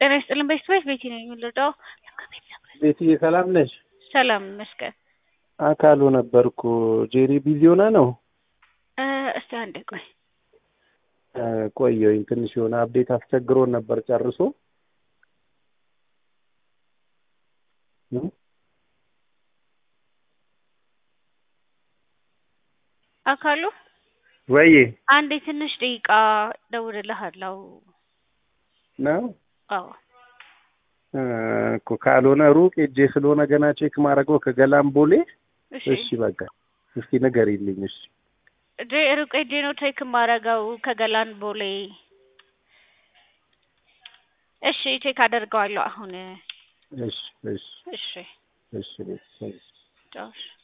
ጤና ይስጥልን ቤተሰቦች ቤቲ ነኝ የምንረዳው ቤትዬ ሰላም ነሽ? ሰላም ይመስገን። አካሉ ነበርኩ። ጄሪ ቢዚ ሆና ነው? እ እስቲ አንዴ ቆይ እ ቆየሁኝ ትንሽ የሆነ አፕዴት አስቸግሮን ነበር ጨርሶ እ አካሉ ወይ አንዴ ትንሽ ደቂቃ ደውልልሃለሁ። ነው አዎ እ እኮ ካልሆነ ሩቅ ሄጄ ስለሆነ ገና ቼክ ማድረገው ከገላም ቦሌ። እሺ እሺ በቃ እስኪ ንገሪልኝ። እሺ እጄ ሩቅ ሄጄ ነው ቼክ የማደርገው ከገላን ቦሌ። እሺ ቼክ አደርገዋለሁ አሁን። እሺ እሺ እሺ እሺ ቤት ጫውሽ